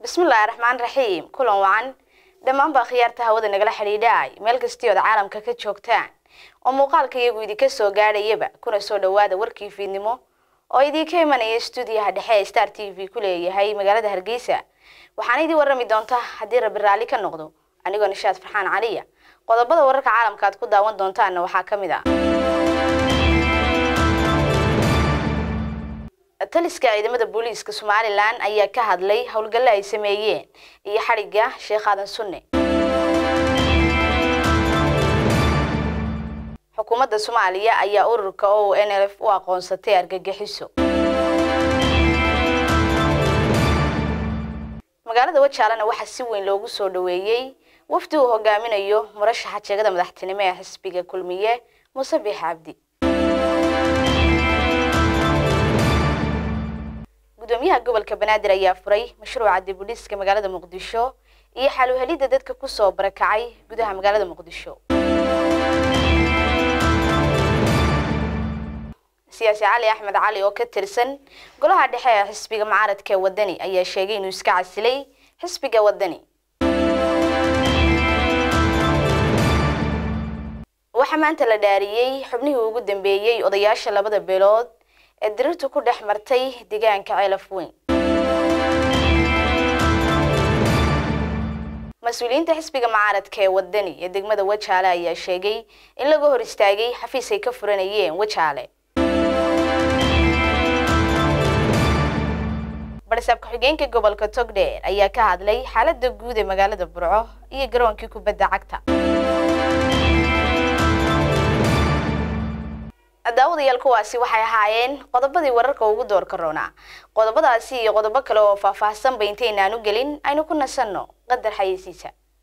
bismillaahi raxmaan raxiim kulan wacan dhammaanba khiyaarta hawada nagala xidhiidhaay meel kastii ood caalamka ka joogtaan oo muuqaalka iyagu idinka soo gaadhayaba kuna soo dhowaada warkii fiidnimo oo idinka imanaya stuudiyaha dhexe ee star t v ku leeyahay magaalada hargeysa waxaana idin warrami doonta haddii rabbi raalli ka noqdo anigoo nishaad farxaan caliya qodobada wararka caalamka aad ku daawan doontaanna waxaa ka mid ah taliska ciidamada booliiska somalilan ayaa ka hadlay howlgalle ay sameeyeen iyo xadhigga sheekh aadan sunne xukuumadda soomaaliya ayaa ururka o n l f u aqoonsatay argagixiso magaalada wajaalana waxaa si weyn loogu soo dhoweeyey wafdi uu hogaaminayo murashaxa jeegada madaxtinimo ee xisbiga kulmiye muuse biix cabdi gudoomiyaha gobolka banaadir ayaa furay mashruuca dibudhiska magaalada muqdisho iyo xaluhelidda dadka kusoo barakacay gudaha magaalada muqdisho siyaasi cali axmed cali oo ka tirsan golaha dhexe ee xisbiga mucaaradka ee wadani ayaa sheegay inuu iska casilay xisbiga wadani waxaa maanta la dhaariyey xubnihii ugu dambeeyey odayaasha labada beelood ee dirirtu ku dhex martay deegaanka ceelaf weyn mas-uuliyiinta xisbiga mucaaradka ee wadani ee degmada wajaale ayaa sheegay in laga hor istaagay xafiis ay ka furanayeen wajaale barsaab ku-xigeenka gobolka togdheer ayaa ka hadlay xaaladda guud ee magaalada burco iyo garoonkii kubadda cagta daawadayaal kuwaasi waxay ahaayeen qodobadii wararka ugu doorka roonaa qodobadaasi iyo qodobo kale oo faahfaahsanba intaynaan u gelin aynu ku nasanno qadar xayeysiisa